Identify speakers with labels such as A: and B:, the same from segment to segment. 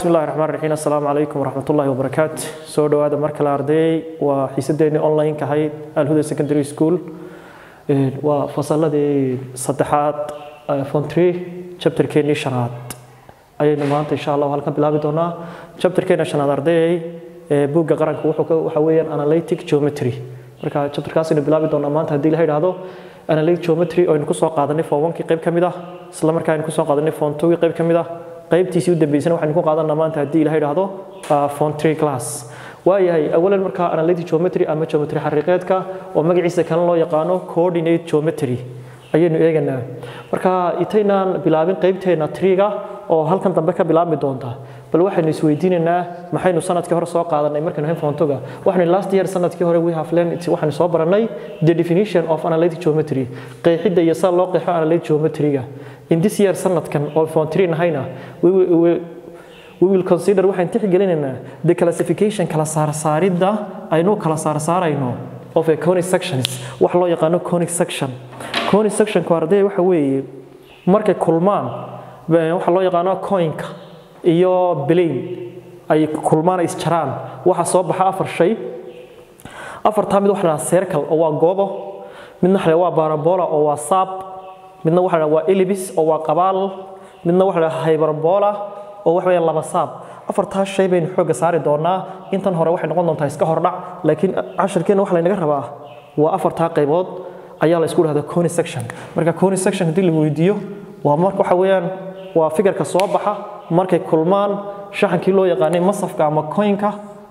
A: bismi illahi raxmaan raxiim assalaamu calaykum waraxmat ullahi wabarakaatu soo dhowaada mar kale ardayey waa xiisadeennii online-ka ahayd alhuda secondary school waa fasaladii saddexaad fontry chapterkeennii shanaad ayaynu maanta insha allah halkan bilaabi doonaa chapterkeena shanaad ardayey buugga qaranka wuxuu waxa weeyaan analytic geometry marka chapterkaasaynu bilaabi doonaa maanta haddii la yidhaahdo analytic geometry oo aynu kusoo qaadanay form onkii qayb ka mid ah isla markaa aynu kusoo qaadanay form twogii qayb ka mid ah qaybtiisii u dambeysana waxaynu ku qaadanaa maanta haddii ilaha yidhaahdo form three class waayahay awalan markaa analytic geometry ama geometry xariiqeedka oo magaciisa kale loo yaqaano coordinate geometry ayaynu eeganaa marka intaynaan bilaabin qaybteena triga oo halkan dambe ka bilaabmi doonta bal waxaynu isweydiinaynaa maxaynu sanadkii hore soo qaadanay markaynu hayn foontoga waxaynu last year sanadkii hore we have learned waxaynu soo baranay the definition of analytic geometry qeexidda iyo sida loo qeexo analytic geometry-ga in this year sanadkan oo foon three nahayna we will we will consider waxaan tixgelinaynaa the classification kala saarsaaridda aynu kala saarsaarayno of a conic sections wax loo yaqaano conic section conic sectionku ardaya waxa weeye markay kulmaan waxa loo yaqaano coinka iyo blane ay kulmaan ay isjaraan waxa soo baxa afar shay afartaa mid waxa la circle oo waa goobo midna waxa waa parabola oo waa saab midna waxa la waa ellipse oo waa qabaal midna waxa la hyperbola oo wax weeyaan laba saab afartaa shay baynu xoogga saari doonaa intan hore waxay noqon doontaa iska hordhac laakiin casharkeena waxa laynaga rabaa waa afartaa qaybood ayaa la isku dhahda coni section marka coni section haddii la weydiiyo waa marka waxa weeyaan waa fikirka soo baxa markay kulmaan shaxankii loo yaqaanay masafka ama coinka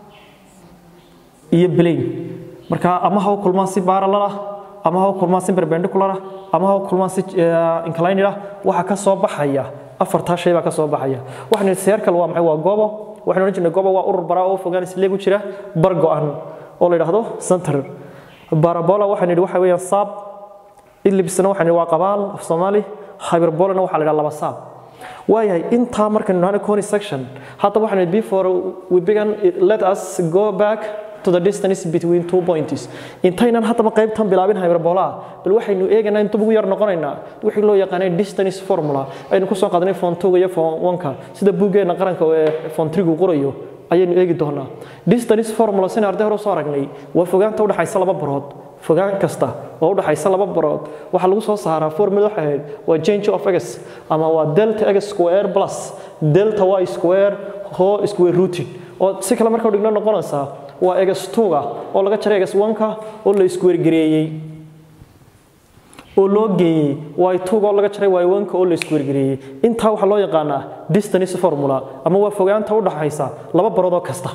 A: iyo blane marka ama ha u kulmaan si parallel ah ama ha u kulmaan si perpendicular ah ama ha u kulmaan si inclined ah waxa ka soo baxaya afartaa shay baa ka soo baxaya waxaan circle waa maxay waa goobo waxaan odhan jirnay goobo waa urur baraa oo fogaan isleeg u jira bar go-an oo la yidhaahdo center barabola waxaan yidhi waxa weeyaan saab ellipsena waxaan yidhi waa qabaal af soomaali hyperbolana waxaa la yidhaha laba saab waayahay intaa markaynu nahno coni section hadda waxaan yidhi before we began let us go back to the distance between two points intaynan haddaba qaybtan bilaabin hyperbola bal waxaynu eegaynaa inta ugu yar noqonaynaa wixii loo yaqaanay distance formula aynu kusoo qaadanay font two iyo font one-ka sida buuggeena qaranka ee font three-gu qorayo ayaynu eegi doonaa distance formula sina arday hore soo aragnay waa fogaanta u dhaxaysa laba barood fogaan kasta oo u dhaxaysa laba barood waxaa lagu soo saaraa formula waxay ahayd waa change of x ama waa delta x square plus delta y square ho square rooted oo si kale marka dhigno noqonaysaa waa egas tuga oo laga jaray egas wanka oo la iskuwergareeyey oo loo geeyey y tuga oo laga jaray y wanka oo la iskuwergareeyey intaa waxaa loo yaqaanaa distance formula ama waa fogaanta u dhaxaysa laba baroodoo kasta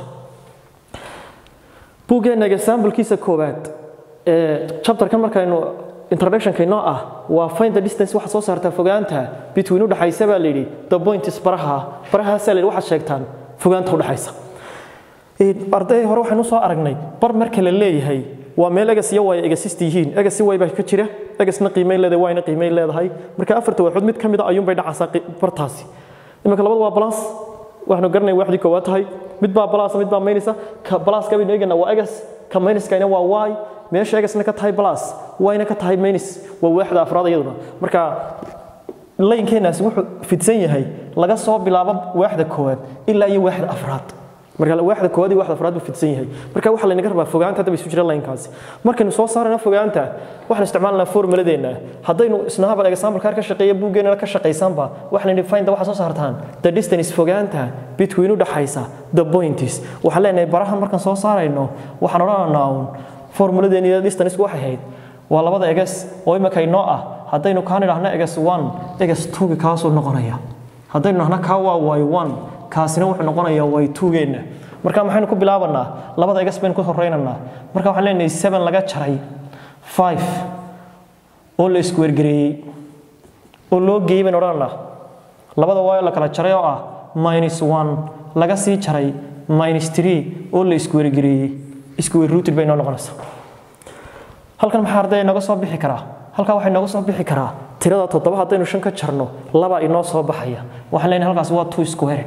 A: buuggeena example-kiisa koowaad ee chapterkan markaynu introductionka inoo ah waa find the distance waxaad soo saartaa fogaanta between u dhaxaysa baa la yidhi the point is baraha barahaasaa la yidhi waxaad sheegtaan fogaanta u dhaxaysa arday hore waxaynu soo aragnay bar marka la leeyahay waa meel egas iyo way egasist yihiin egas way baa ka jira egasna qiimeyn leedahay wayna qiimeyn leedahay marka afarta waaxood mid ka mid a ayuun bay dhacaysaa bartaasi iminka labada waa balance waxaanu garanay waaxdii koowaad tahay mid baa balance mid baa maynaysa ka balance baynu eeganaa waa egas ka mayniskayna waa y meesha egasna ka tahay balance wayna ka tahay maynis waa waaxda afraad iyaduna marka laynkeenaasi wuxuu fidsan yahay laga soo bilaabo waaxda koowaad ilaa iyo waaxda afraad marka waaxda koowaad iyo waaxda afraad buu fidsan yahay marka waxaa laynaga rabaa fogaanta hadda isu jira laynkaasi markaynu soo saarana fogaanta waxaan isticmaalnaa formuladeena haddaynu isnahaba example kaar ka shaqeeya buuggeena ka shaqaysanba waxaan idhi find waxaa soo saartaan the distance fogaanta between u dhaxaysa the points waxaan leenahay barahan markaan soo saarayno waxaan odhanaynaa uun formuladeena iyo distance waxay ahayd waa labada egas oo imika inoo ah haddaynu kaan idhaahno egas one egas two kaasuu noqonaya haddaynu dhahno kaa waa y one kaasina wuxuu noqonayaa way tuugeenna marka maxaynu ku bilaabanaa labada egas baynu ku horeynaynaa marka waxaan leenahay seven laga jaray five oo la iskuwergareeyey oo loo geeyey baynu odhanaynaa labada waayo la kala jaray oo ah minus one laga sii jaray minus three oo la iskuwergareeyey iskuwerrooted bay noo noqonaysaa halkan maxaa arday inooga soo bixi karaa halkaa waxaa inooga soo bixi karaa tirada toddoba haddaynu shan ka jarno laba inoo soo baxaya waxaan leenahay halkaas waa two square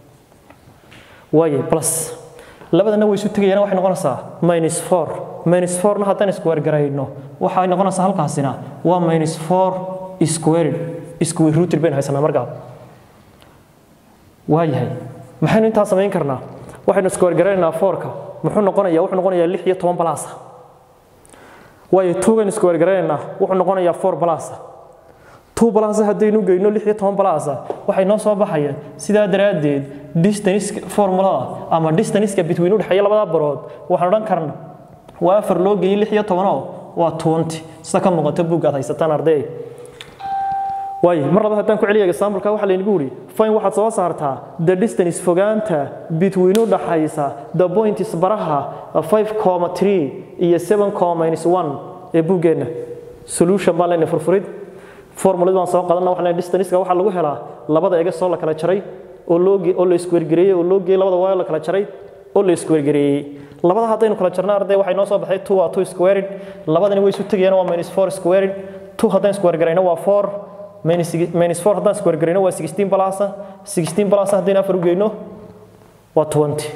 A: waaye plus labadana way isu tegayaan waxay noqonaysaa minus four minus fourna haddaan square garayno waxay noqonaysaa halkaasina waa minus four squared square rooted baynu haysanaa markaa waayahay maxaynu intaa samayn karnaa waxaynu square garaynaynaa foorka muxuu noqonayaa wuxuu noqonayaa lix iyo toban balasa waayo tuugaynu square garaynaynaa wuxuu noqonayaa four balasa two balasa haddaynu geyno lix iyo toban balasa waxay noo soo baxayaan sidaa daraaddeed distance formulada ama distance between u dhexeeya labada barood waxaan odhan karna waa afar loo geeyey lix iyo tobanoo waa twenty sida ka muuqata buuggaad haysataan arday waayo mar labaad haddaan ku celiya exampleka waxaa laynagu yidhi fine waxaad soo saartaa the distance fogaanta between u dhaxaysa the points baraha 5,3 iyo 7,1 ee buuggeenna solution baan leenahay furfurid formulad baan soo qadanna waxaa leenahay distanceka waxaa lagu helaa labada egas oo la kala jaray oo loo oo la isku wargareeyey oo loo geeyey labada waayo la kala jaray oo la isku wargareeyey labada haddaynu kala jarno arday waxay noo soo baxay 2 waa 2 squared labadani way isu tegayaan waa minus 4 squared 2 haddaan isku wargarayno waa 4 minus 4 haddaan square garayno waa 16 balasa 16 balasa haddaynu afar u geyno waa 20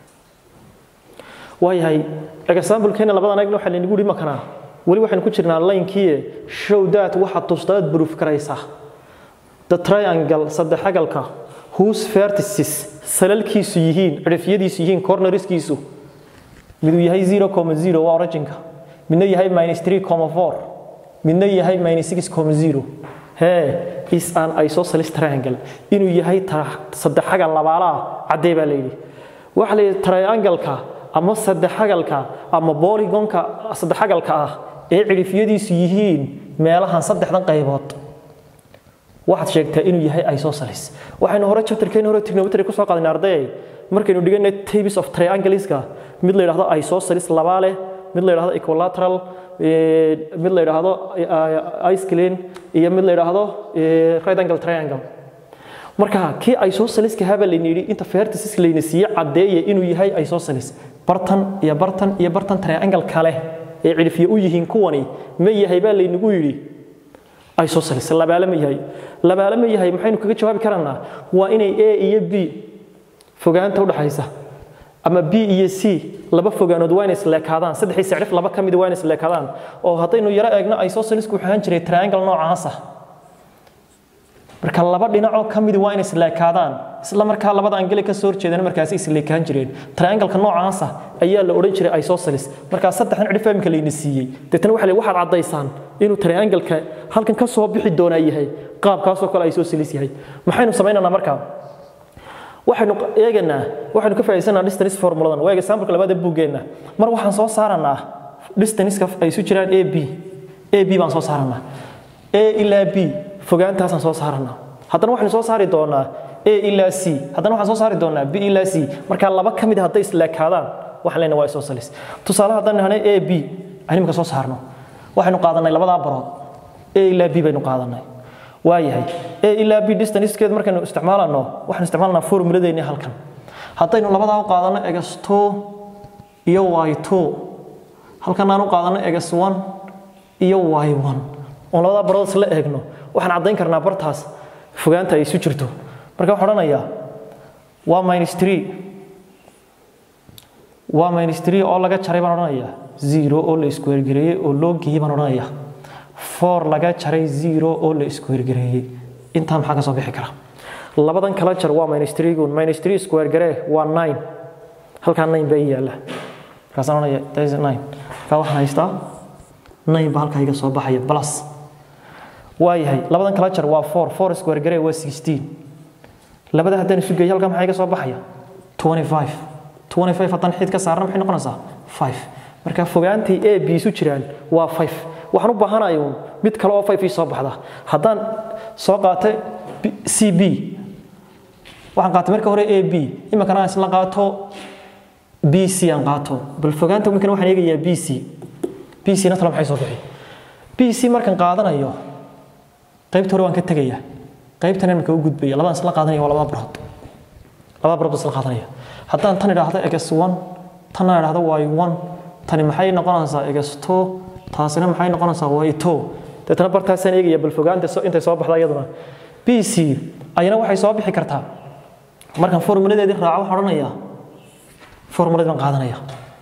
A: waayahay example-keena labadan eegna waxaa laynagu yidhi makanaa weli waxaynu ku jirnaa laynkii show that waxaad tustaad proof karaysaa the triangle saddexagalka whose vertices salalkiisu yihiin cidhifyadiisu yihiin corneriskiisu miduu yahay 0,0 waa originka midna yahay minus 3,4 midna yahay minus 6,0 hee is an isosceles triangle inuu yahay saddexagal labaalaha caddee baa layidhi waxa la yidhi triangle-ka ama saddexagalka ama boligonka saddexagalka ah ee cidhifyadiisu yihiin meelahan saddexdan qaybood waxaad sheegtaa inuu yahay isosceles waxaynu hore chapterkeeni hore trigonometry ku soo qaadanay arday markaynu dhiganay tables of triangleska mid la yidhaahdo isosceles labaa leh mid la yidhaahdo equilateral mid la yidhaahdo isclean iyo mid la yidhaahdo right angle triangle marka kii isosceleska haba layna yidhi inta vertices layna siiye caddeeya inuu yahay isosceles bartan iyo bartan iyo bartan triangle kale ee cidhifyo u yihiin kuwani ma yahay baa laynagu yidhi isosceles labaale ma yahay labaale ma yahay maxaynu kaga jawaabi karanaa waa inay a iyo b fogaanta udhaxaysa ama b iyo c laba fogaanood waa inay isleekaadaan saddexii sacrif laba ka mid waa inay isleekaadaan oo haddaynu yaro eegno isosceles wuxuu ahaan jiray triangle noocaasa marka laba dhinacoo ka mid waa inay isleekaadaan isla markaa labada angele ka soo horjeedana markaasi isleekaan jireen triangle-ka noocaasa ayaa la odhan jiray isosceles markaa saddexdan cidhif imika layna siiyey deetana waxa waxaad caddaysaan inuu triangle-ka halkan ka soo bixi doonaa yahay qaabkaasoo kale isosceles yahay maxaynu samaynaynaa markaa waxaynu eeganaa waxaynu ka faa'iidaysanaa distance formuladan waa example labaad ee buuggeenna mar waxaan soo saaranaa distance-ka ay isu jiraan a b a b baan soo saaranaa a ilaa b fogaantaasaan soo saaranaa haddana waxaynu soo saari doonaa a ilaa c haddana waxaan soo saari doonaa b ilaa c markaa laba ka mid hadday isleekaadaan waxaan leenahay waa isosceles tusaale haddaan nahnay a b aan imika soo saarno waxaynu qaadanay labadaa barood a ilaa b baynu qaadanay waayahay a ilaa b distancekeed markaynu isticmaalano waxaan isticmaalanaa formuladeeni halkan haddaynu labadaa u qaadano egas two iyo y two halkan aan u qaadano egas one iyo y one oon labadaa barood isla eegno waxaan caddayn karnaa bartaas fogaanta ay isu jirto marka waxaan odhanayaa waa minus three waa minus three oo laga jaray baan odhanayaa zero oo la isku hergareeyey oo loo geeyey baan odhanayaa four laga jaray zero oo la isku hergareeyey intaa maxaa ka soo bixi kara labadan kala jar waa minus three gun minus three isku hergaree waa nine halkaa nine baa ii yaalla markaasaan odhanaya that is nine markaa waxaan haystaa nine baa halkaa iga soo baxaya plus waayahay labadan kala jar waa four four isku hergaree waa sixteen labada haddaan isu geeyo halkaa maxaa iga soo baxaya twenty five twenty five haddaan xid ka saarna maxay noqonaysaa five marka fogaantii a b isu jiraan waa five waxaan u baahanayo mid kale oo five ii soo baxda haddaan soo qaatay c b waxaan qaatay marka hore a b iminkana aan isla qaato b c aan qaato bal fogaanta iminkana waxaan eegayaa b c b c na talo maxay soo bixi b c markaan qaadanayo qaybta hore waan ka tegayaa qaybtan iminka u gudbaya labadaan isla qaadanaya waa labada barood labada barood isla qaadanaya haddaan tan idhaahdo egas one tanna idhaahdo y one tani maxay noqonaysaa egas two taasina maxay noqonaysaa y two deetana bartaasaan eegaya bal fogaanta intay soo baxda iyaduna b c ayana waxay soo bixi kartaa markaan formuladeedii raaco waxaan odhanayaa formuladeed baan qaadanaya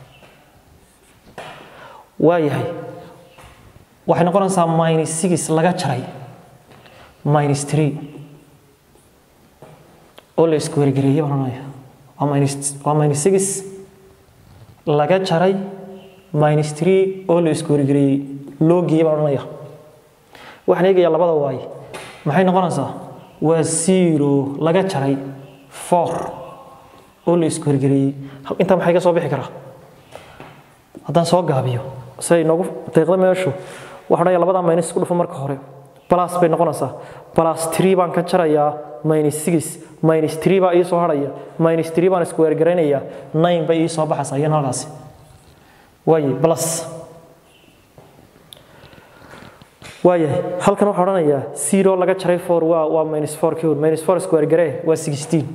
A: waayahay waxay noqonaysaa minus six laga jaray minus three oo la isku wargareeyay baan odhanaya waa minus waa minus six laga jaray minus three oo la isku wargareeyey loo geeyey baan odhanaya waxaan eegayaa labada waay maxay noqonaysaa waa zero laga jaray four oo la isku wargareeyey intaa maxay ka soo bixi karaa haddaan soo gaabiyo si ay noogu deeqda meeshu waxaan odhanayaa labadaa minus isku dhufo marka hore plus bay noqonaysaa plus three baan ka jarayaa minus six minus three baa ii soo harhaya minus three baan isku weergaraynayaa nine bay ii soo baxaysaa iyana halkaasi waaye plus waayahay halkan waxaan odhanayaa zero laga jaray four waa waa minus four kii minus four isku weergaree waa sixteen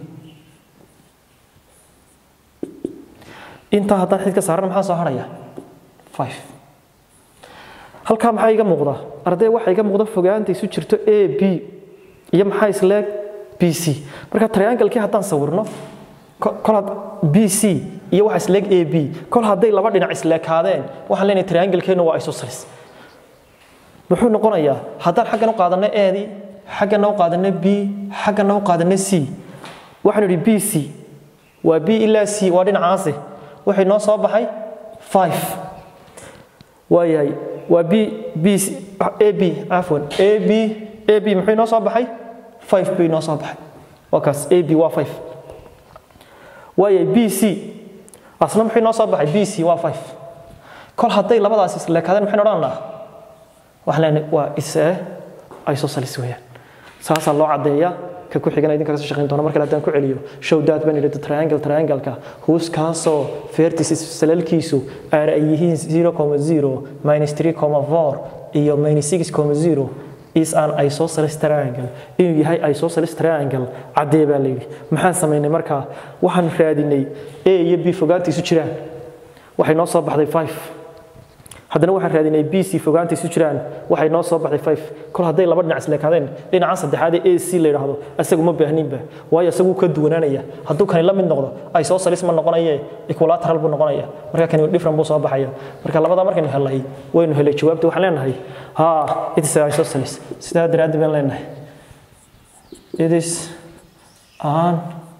A: intaa haddaan xid ka saarana maxaa soo harhaya five halkaa maxaa iga muuqda arday waxaa iga muuqda fogaanta isu jirto a b iyo maxaa isleeg b c marka triangle-kii haddaan sawirno kol b c iyo waxa isleeg a b kol hadday laba dhinac isleekaadeen waxaan leenahay triangle-keenu waa isosceles muxuu noqonayaa haddaan xaggan u qaadanno eedii xaggana u qaadanno b xaggana u qaadanno c waxaanu idhi b c waa b ilaa c waa dhinacaasi waxay noo soo baxay five waayahay waa b b a b cafwan a b a b muxuu inoo soo baxay five bay inoo soo baxay waa kaas a b waa five waayahay b c asna muxuu inoo soo baxay b c waa five kol hadday labadaas isleekaadeen maxaynu odhanaa waxaan leenahay waa isee isosceles weeyaan saasaa loo caddeeyaa ka ku xigana idinka kasoo shaqayn doona markale haddaan ku celiyo show that baan idhi triangle triangle-ka huuskaasoo vertices salalkiisu aar ay yihiin 0,0 minus 3,4 iyo minus 6,0 is an isosceles triangle inuu yahay isosceles triangle caddee baa layidhi maxaan samaynay markaa waxaan raadinay a iyo b fogaanta isu jiraan waxay noo soo baxday 5 haddana waxaan raadinay b c fogaanta isu jiraan waxay noo soo baxday five kol hadday laba dhinac isleekaadeen dhinaca saddexaad ee a c la yidhaahdo isagu ma baahninba waayo isagu ka duwanaanaya hadduu kani la mid noqdo isosceles ma noqonaye equilateral buu noqonaya marka kani different buu soo baxaya marka labadaa markaynu helay waynu helay jawaabta waxaan leenahay ha it is isosceles sidaa daraaddi baan leenahay it is an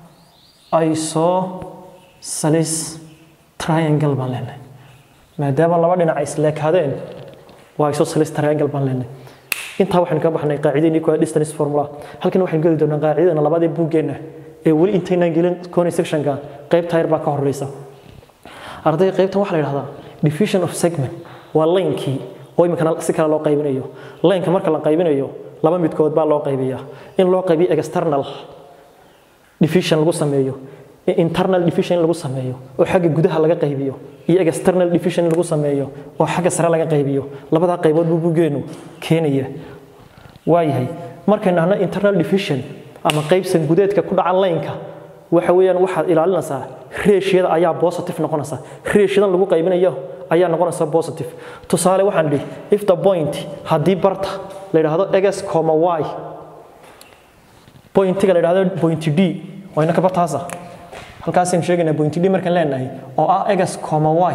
A: isosceles triangle baan leenahay maadaama laba dhinac ay isleekaadeen waa isosceles triangle baan leenahay intaa waxaynu ka baxnay qaacidadii equal distance formula halkan waxaynu geli doonaa qaacidadana labadii buuggeenna ee weli intaynaan gelin cone sectionka qaybta yar baa ka horeysa ardayga qaybtan waxaa la yidhahdaa division of segment waa laynkii oo iminkana si kale loo qaybinayo laynka marka la qaybinayo laba midkood baa loo qaybiyaa in loo qaybiyo external division lagu sameeyo internal division in lagu sameeyo oo xagga gudaha laga qaybiyo iyo external division in lagu sameeyo oo xagga sare laga qaybiyo labadaa qaybood buu bugeenu keenaya waayahay markaynu nahno internal division ama qaybsan gudeedka ku dhaca laynka waxa weeyaan waxaad ilaalinaysaa reeshiyada ayaa positive noqonaysa reeshiyadan lagu qaybinayo ayaa noqonaysa positive tusaale waxaan dhihi if the point haddii barta la yidhaahdo x comma y pointiga la yidhaahdo point d wayna ka bartaasa halkaasaynu sheegaynaa point d markaan leenahay oo ah x comma y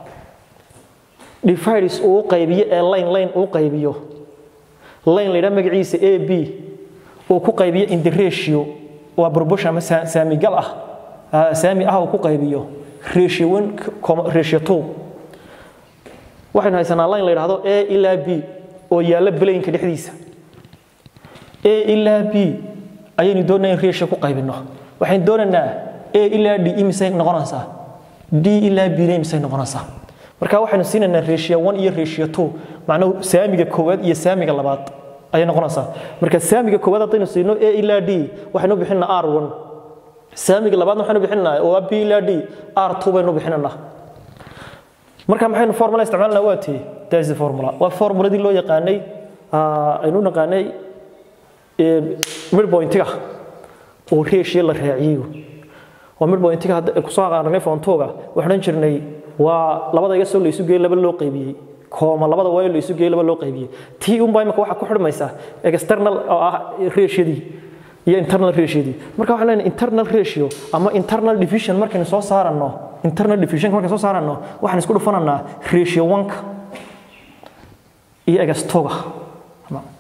A: divides uu qaybiyo ee line line uu qaybiyo line la yidhaha magaciisa a b uu ku qaybiyo in the ratio waa proportion ama saamigal ah saami ah uu ku qaybiyo ratio one ratio two waxaynu haysanaa line la yidhaahdo a ilaa b oo yaalla balaynka dhexdiisa a ilaa b ayaynu doonaa in ratio ku qaybino waxaynu doonaynaa a ilaa d imisay noqonaysaa d ilaa b na imisay noqonaysaa marka waxaynu siinaynaa ratio one iyo ratio two macnuhu saamiga koowaad iyo saamiga labaad ayay noqonaysaa marka saamiga koowaad haddaynu siino a ilaa d waxaynu bixinaa r one saamiga labaadna waxaynu bixinaa oo b ilaa d r two baynu bixinanaa marka maxaynu formula isticmaalnaa waa tii that's the formula waa formuladii loo yaqaanay aynu naqaanay midpointiga oo ratio la raaciyo waa midpointiga kusoo aqaanay fontooga waxaan jirnay waa labada iga soo la isu geeyay laba loo qaybiyey kooma labada waayo la isu geeyay laba loo qaybiyey tii unbaa imika waxaa ku xidhmaysa external oo ah ratioadii iyo internal ratioadii marka waxaan leenahay internal ratio ama internal division markaynu soo saaranno internal division markaynu soo saaranno waxaan isku dhufananaa ratio one-ka iyo egastoga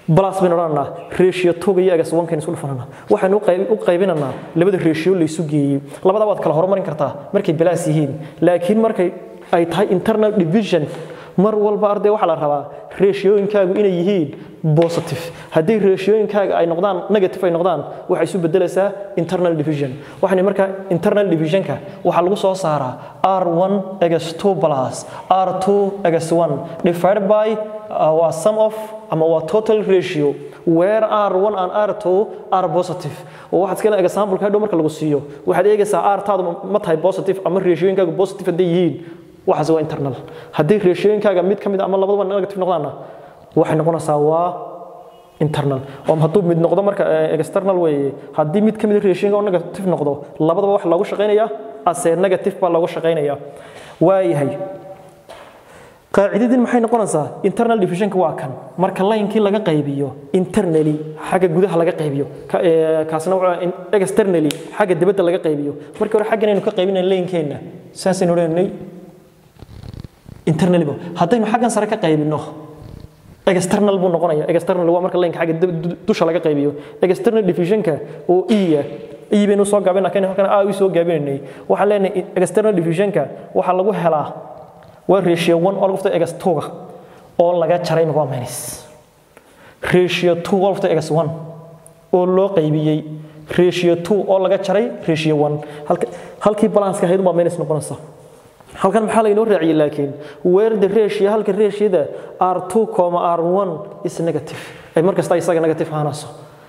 A: plus baynu odhananaa ratio two iyo egas one kaynu isu dhufananaa waxaynu u qaybinanaa labada ratio la isu geeyey labada waad kala horumarin kartaa markay balaas yihiin laakiin markay ay tahay internal division mar walba arday waxaa la rabaa reeshiyooyinkaagu inay yihiin positive haddii reeshiyooyinkaaga ay noqdaan negative ay noqdaan waxay isu bedelaysaa internal division waxaan markaa internal divisionka waxaa lagu soo saaraa r1 egas 2 plus r2 egas 1 divided by uh, waa sum of ama waa total ratio where r1 and r2 are positive oo waxaad iska example ka dhow marka lagu siiyo waxaad eegaysaa r taadu ma tahay positive ama reeshiyooyinkaagu positive hadday yihiin waxaas waa internal haddii reeshooyinkaaga mid ka mid ama labadaba negative noqdaana waxay noqonaysaa waa internal oo hadduu mid noqdo marka external weeye haddii mid ka mid reeshooyinka oo negative noqdo labadaba waxa loogu shaqaynayaa ase negative baa loogu shaqaynayaa waayahay qaacidadin maxay noqonaysaa internal divisionka waa kan marka laynkii laga qaybiyo internally xagga gudaha laga qaybiyo kaasna waa externally xagga dibadda laga qaybiyo markii hore xaggan aynu ka qaybinay laynkeenna saasaynu odhanay internally haddaynu xaggan sare ka qaybino external buu noqonaya external waa marka laynka xagga dusha laga qaybiyo external divisionka oo iya ii baynu soo gaabina kan halkan aa u soo gaabinaynay waxaan leenahay external divisionka waxaa lagu helaa waa ratio 1 oo lagu ftay egas 2 oo laga jaray waa minus ratio 2 oo lagu ftay egas 1 oo loo qaybiyey ratio 2 oo laga jaray ratio 1 halkii balance-ka ahayd waa minus noqonaysa halkan maxaa laynoo raaciyey laakiin where the ratio halka ratioda r2 r1 is negative ay markasta isaga negative ahaanayso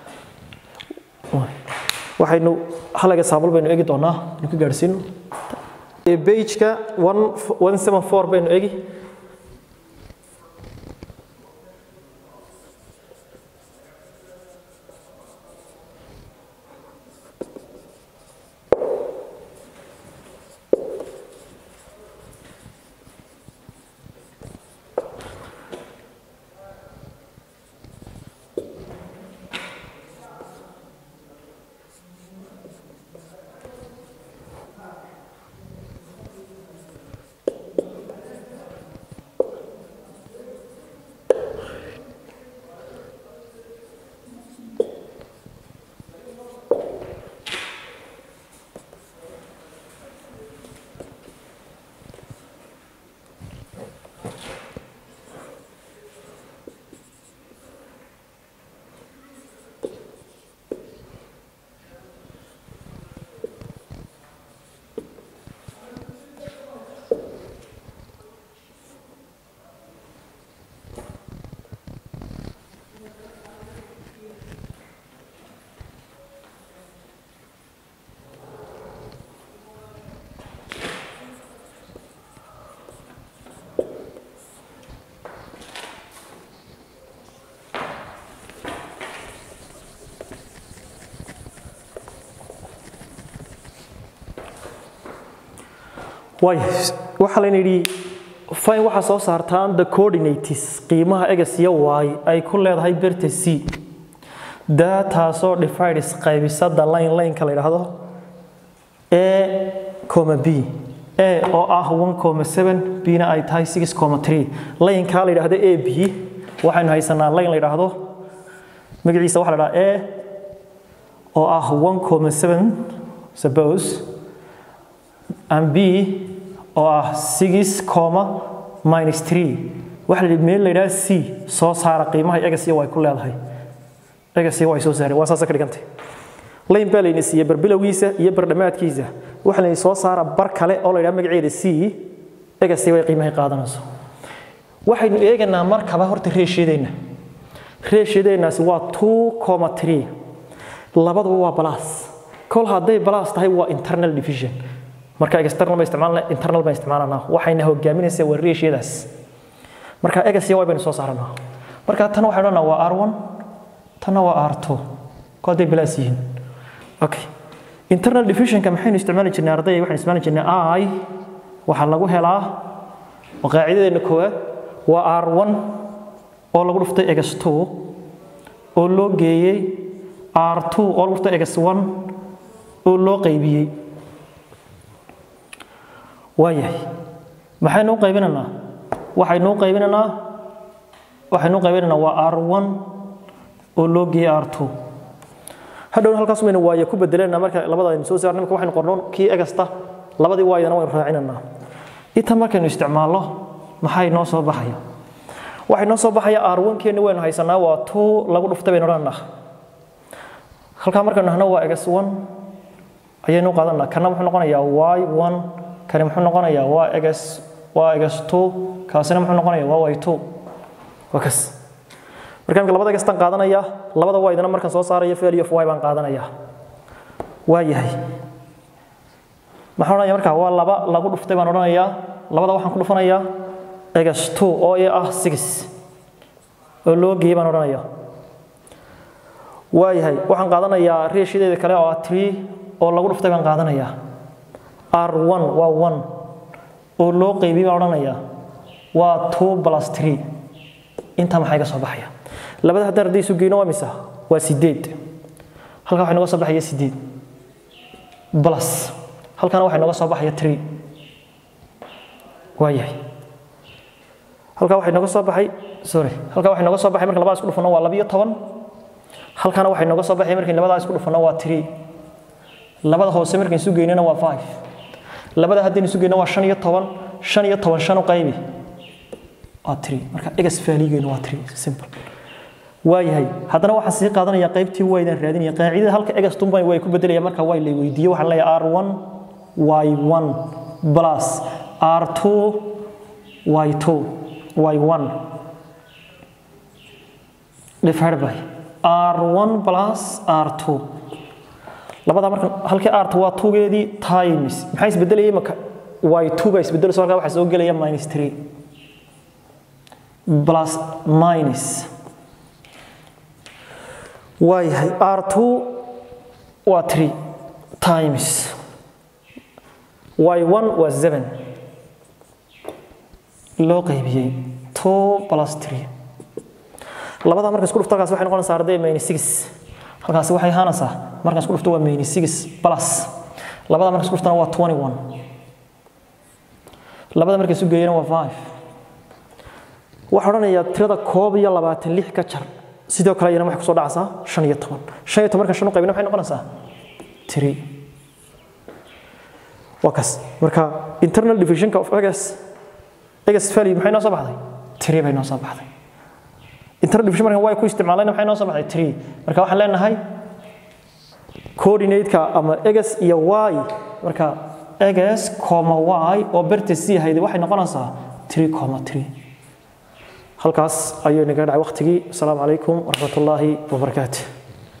A: waxaynu halaga saabul baynu eegi doonaa inu ku gaadhsiino pageka 174 baynu eegi way waxaa layna yidhi fine waxaa soo saartaan the coordinates qiimaha egas iyo y ay ku leedahay berta c daataasoo divides qaybisada line lineka la yidhaahdo a coma b a oo ah 1.7 bna ay tahay 6.3 lineka la yidhaahdo a b waxaynu haysanaa line la yidhaahdo magaciisa waxaa la yidhahdaa a oo ah 1.7 suppose and b oo ah 6 minus 3 waxa la yidhi meel la yidhaha c soo saara qiimaha egas iyo way ku leedahay egas iyo way soo saareen waa saasa ka dhigantay layn baa layna siiyey barbilowgiisa iyo bardhamaadkiisa waxa layna soo saara bar kale oo la yidhaha magaceeda c egas iyo way qiimahay qaadanayso waxaynu eeganaa markaba horta reeshiyadeenna reeshiyadeennaasi waa 2.3 labaduba waa balaas kol hadday balaas tahay waa internal division marka external ba isticmaalna internal ba isticmaalana waxayna hogaaminaysaa waa reeshiyadaas marka egas iyo y baynu soo saaranaa marka tan waxay odhanaa waa r1 tanna waa r2 ko hadday balaas yihiin okay internal divisionka maxaynu isticmaali jirnay ardayga waxaynu isticmaali jirnay i waxaa lagu helaa qaacidadeena koowaad waa r1 oo lagu dhuftay egas 2 oo loo geeyey r2 oo lagu dhuftay egas 1 oo loo qaybiyey waayahay maxaynu u qaybinaynaa waxaynu u qaybinaynaa waxaynu u qaybinaynaa waa r1 oo loo geeyey r2 hadhowna halkaas maynu waaye ku bedelena marka labada aynu soo saarnay marka waxaynu qornoon kii egasta labadii waayana waynu raacinanaa inta markaynu isticmaalno maxay noo soo baxaya waxay noo soo baxaya r1 keeni waynu haysanaa waa two lagu dhuftay baynu odhanaa halkaa markaynu nahno waa x1 ayaynu qaadanaa kana muxuu noqonayaa y1 kani muxuu noqonayaa waa x waa x2 kaasina muxuu noqonayaa waa y2 waa kas marka imika labada gastan qaadanaya labada waydana markaan soo saaraya value of y baan qaadanaya waa yahay maxaan odhanaya marka waa laba lagu dhuftay baan odhanayaa labada waxaan ku dhufanayaa x2 oo i ah 6 oo loo geeyey baan odhanaya waa yahay waxaan qaadanayaa reeshideeda kale oo ah 3 oo lagu dhuftay baan qaadanayaa r1 waa 1 oo loo qeybiyey baan odhanayaa waa 2 plus 3 intaa maxay ka soo baxaya labada haddaan haddii isu geyno waa misa waa sideed halkaa waxay nooga soo baxaya sideed plus halkana waxay nooga soo baxaya three waa yahay halkaa waxay nooga soo baxay sorry halkaa waxay nooga soo baxay marka labada isku dhufano waa labiyo toban halkana waxay nooga soo baxay markii labadaa isku dhufano waa three labada hoose markaan isu geynana waa five labada haddaynu isu geyno waa shan iyo toban shan iyo toban shan u qaybi waa three marka egas faaligeenu waa three simple waayahay haddana waxaan sii qaadanaya qaybtii waydaan raadinaya qaacidada halka egas tumban way ku bedelaya marka way la weydiiye waxaan leeyahay r1 y1 plus r2 y2 y1 divided by r1 plus r2 labada marka halkii r2 waa 2geedii times maxaa isbedelayay marka y2 baa isbedelayso halkaa waxaa soo gelaya minus 3 plus minus waayahay r2 waa 3 times y1 waa 7 loo qaybiyey 2 plus 3 labada marka isku dhufto halkaas waxay noqonaysaa arday minus 6 halkaasi waxay ahaanaysaa markaan isku dhufto waa minus 6 plus labada marka isku dhuftana waa 21 labada marka isu geeyana waa 5 waxaa odhanayaa tirada koob iyo labaatan lix ka jar sidoo kale iyana waxay kusoo dhacaysaa shan iyo toban shan iyo toban marka shan u qaybina maxay noqonaysaa tiri waa kas marka internal divisionka of egas egas value maxay noo soo baxday tiri bay noo soo baxday internal division markan way ku isticmaalayna maxay noo soo baxday tiri marka waxaan leenahay coordinate-ka ama egas iyo y marka egas comma y oo berta sii hayday waxay noqonaysaa tiri comma tiri halkaas ayuu inaga dhacay waqtigii asalaamu calaykum waraxmat ullaahi wabarakaatu